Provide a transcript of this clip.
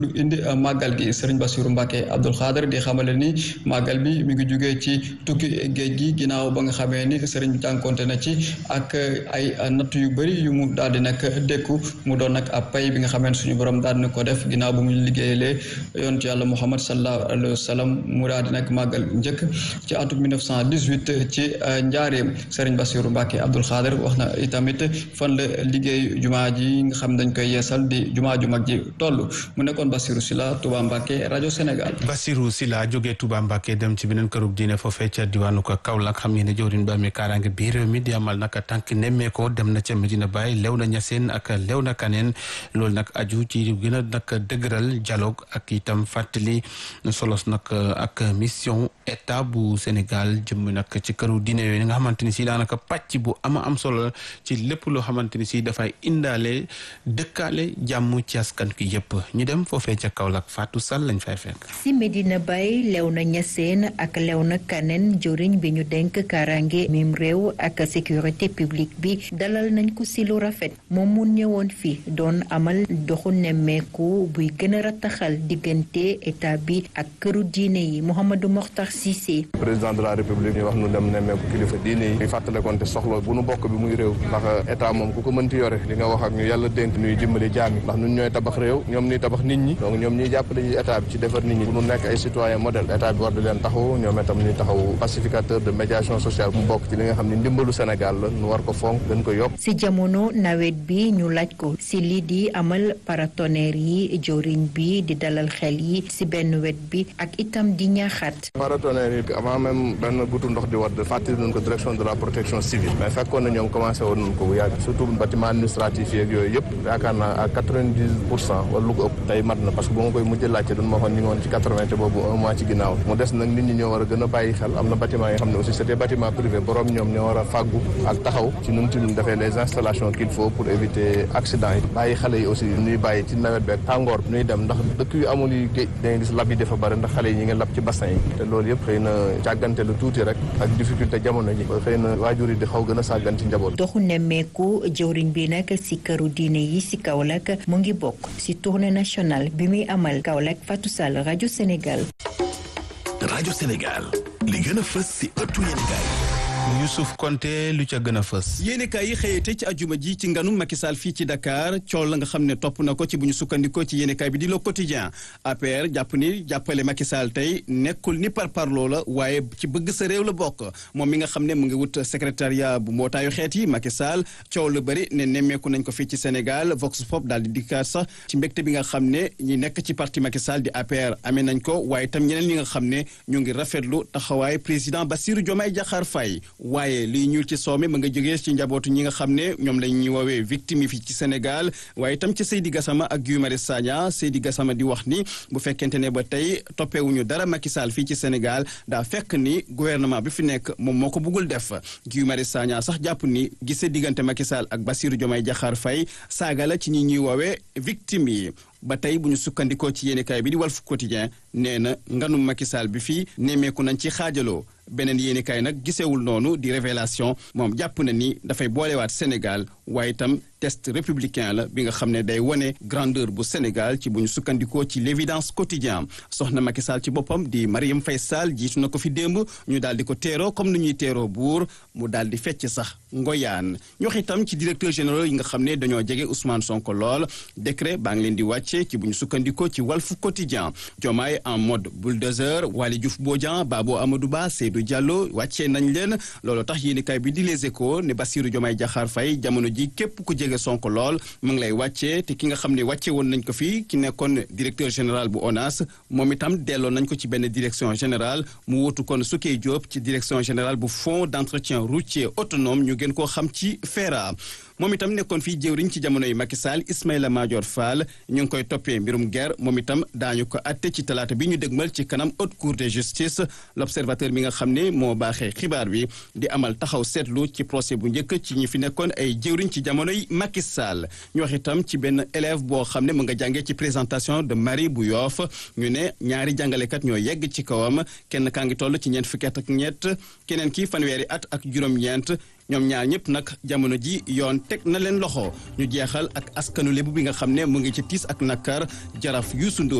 lu indi màggal gi sëriñ Bassirou Mbacke Abdoul Khader di xamale ni màggal bi mi ngi jugee ci tukki géej gi ginnaaw ba nga xamee ni sëriñ bi jànkonte na ci ak ay natt yu bëri yu mu daal di nag dékku mu doon nag ab pay bi nga xamee suñu borom daal di ko def ginnaaw bu mu liggéeyalee yonent yàlla Muhammad sallallahu alayhi wa sallam mu daal di nag màggal njëkk ci atum 1918 ci njaareem sëriñ Bassirou Mbacke Abdoul Khader wax na itamit fan la liggéey jumaa ji nga xam dañ koy yeesal di jumaa ju mag ji toll mu nekkoon Bassirou Sylla Touba Mbacké rajo Sénégal. Bassirou Sylla jógee Touba Mbacké dem ci beneen kërub diine foofee ca diwaanu ko Kaolack xam ngeen ne jawriñ ba mi kaaraange biir réew mi di amal nag tànk nemmeekoo dem na ca Medina Baye Léona Niassène ak Léona Kaneen loolu nag aju ci gën a nag dëgëral dialogue ak itam fàttali solos nag ak mission état bu Sénégal jëm nag ci këru diine yooyu nga xamante ni si daanaka pàcc bu ama am solo ci lépp loo xamante ni si dafay indaale dëkkaale jàmm ci askan ki yëpp ñu dem foofee ca Kaolack Fatou Sall lañ fay fekk. si Medina Baye Léona Niassène ak Léona Kaneen jëriñ bi ñu denk kaaraange mim réew ak sécurité publique bi dalal nañ ko si lu rafet moom mu ñëwoon fi doon amal doxu nemmeeku buy gën a rattaxal diggante état bi ak këru diine yi Mouhamadou Mokhtar Cissé. président de la république ñu wax nu dem nemmeeku kilifa diine yi fàttalekoon te soxla bu nu bokk bi muy réew ndax état moom ku ko mënti yore li nga wax ak ñu yàlla dénk ñuy dimbali jaam yi ndax ñun ñooy tabax réew ñoom ñuy tabax nit ñi donc ñoom ñuy jàppale ci état bi ci defar nit ñi bu nu nekk ay citoyen modèle état bi war di leen taxaw ñoom itam ñuy taxaw pacificateur de médiation sociale mu bokk ci li nga xam ne ndimbalu Sénégal la nu war ko fonk gën ko yokk si jamono nawet bi ñu laaj ko si lii di amal paratonnerre yi joriñ bi di dalal xel yi si benn wet bi ak itam di ñaaxaat paratonnerre yi avant même benn gutu ndox di wadd fàttali nañ ko direction de la protection civile mais fekkoon na ñoom commencé woon nañ ko bu yàgg surtout bâtiment administratif yeeg yooyu yëpp yaakaar naa à quatre-vingt-dix pour cent wala lu ko ëpp tey mat na parce que bu ma koy mujj laajte dañ ma waxoon ñu ngi woon ci quatre-vingt te boobu un mois ci ginnaaw mu des nag nit ñi ñoo war a gën a bàyyi xel am na bâtiment yi xam ne aussi c'était bâtiment privé borom ñoom ñoo war a fàggu ak taxaw ci nu mu tudd defee les installations qu'il faut pour éviter accident yi bàyyi xale yi aussi ñuy bàyyi ci nawet beeg tàngoor ñuy dem ndax dëkk yu amul yi géej da ngay gis lab yi dafa bëri ndax xale yi ñi ngi lab ci bassin yi te loolu yëpp xëy na càggante lu tuuti rek ak difficulté jamono ji xëy na waajur yi di xaw gën a sàggan ci njaboot doxu nemmeeku jëwriñ bi nag si këru diine yi si Kaolack mu ngi bokk si tournée nationale bi muy amal Kaolack Fatou Sall rajo Sénégal. rajo Sénégal li gën a fës si ëttu yéenekaay Youssouf Konté lu ca gën a fës. yéenekaay yi xëyete ci ajuma ji ci nganu Macky Sall fii ci Dakar coow la nga xam ne topp na ko ci bu ñu sukkandikoo ci yéenekaay bi di Le Quotidien APR jàpp ni jàppale Macky Sall tey nekkul ni par parloo la waaye ci bëgg sa réew la bokk moom mi nga xam ne mu ngi wut secrétariat bu mbootaayu xeet yi Macky Sall coow lu bëri ne nemmeeku nañ ko fii ci Sénégal Vox Pop daal di dikkaat sax ci mbégte bi nga xam ne ñi nekk ci parti Macky Sall di APR amee nañ ko waaye itam ñeneen ñi nga xam ne ñu ngi rafetlu taxawaay président Bassirou Diomaye Diakhar Faye waaye liy ñuul ci soome ma nga jógee ci njabootu ñi nga xam ne ñoom lañ ñuy woowee victime yi fii ci Sénégal waaye itam ci Seydi Gassama ak Guy Marius Sagna Seydi Gassama di wax ni bu fekkente ne ba tey toppeewuñu dara Macky Sall fii ci Sénégal daa fekk ni gouvernement bi fi nekk moom moo ko bëggul def Guy Marius Sagna sax jàpp ni gisee diggante Macky Sall ak Bassirou Diomaye Diakhar Faye saaga la ci ñi ñuy woowee victime yi ba tey bu ñu sukkandikoo ci yéenekaay bi di Walf Quotidien nee na nganum Macky Sall bi fii nemmeeku nañ ci xaajaloo beneen yéenekaay nag gisewul noonu di révélation moom jàpp na ni dafay boolewaat Sénégal waaye itam test républicain la bi nga xam ne day wone grandeur bu Sénégal ci bu ñu sukkandikoo ci l'évidence quotidien soxna Macky Sall ci boppam di Marième Faye Sall jiitu na ko fi démb ñu daal di ko teeroo comme ni ñuy teeroo buur mu daal di fecc sax ngoyaan ñu wax itam ci directeur général yi nga xam ne dañoo jege Ousmane Sonko lool décret baa ngi leen di wàcce ci bu ñu sukkandikoo ci Walf Quotidien Diomaye en mode bulldozer Waly Diouf Bodian Babo Amadou Ba Seydou Diallo wàccee nañ leen loolu tax yéenekaay bi di Les Échos ne Bassirou Diomaye Diakhar Faye jamono ji képp ku jege Sonko lool mu ngi lay wàccee te ki nga xam ne wàcce woon nañ ko fii ki nekkoon directeur général bu ONAS moom itam delloo nañ ko ci benn direction générale mu wutu kon Soukey Diop ci direction générale bu fonds d'entretien routier autonome ñu gën koo xam ci FERA moom itam nekkoon fii jëwriñ ci jamono yi Macky Sall Ismaïla Madior Fall ñu ngi koy toppee mbirum guerre moom itam daañu ko atte ci talaata bi ñu dëgmal ci kanam haute cour de justice l'observateur mi nga xam ne moo baaxee xibaar bi di amal taxaw seetlu ci procès bu njëkk ci ñi fi nekkoon ay jëwriñ ci jamono yi Macky Sall ñu wax itam ci benn élève boo xam ne mu nga jàngee ci présentation de Marie bu Yoff ñu ne ñaari jàngalekat ñoo yegg ci kawam kenn kaa ngi toll ci ñeent fukki at ak ñett keneen ki fanweeri at ak juróom-ñeent ñoom ñaar ñëpp nag jamono ji yoon teg na leen loxo ñu jeexal ak askanu lébu bi nga xam ne mu ngi ci tiis ak nakar jaraaf Youssou Ndoye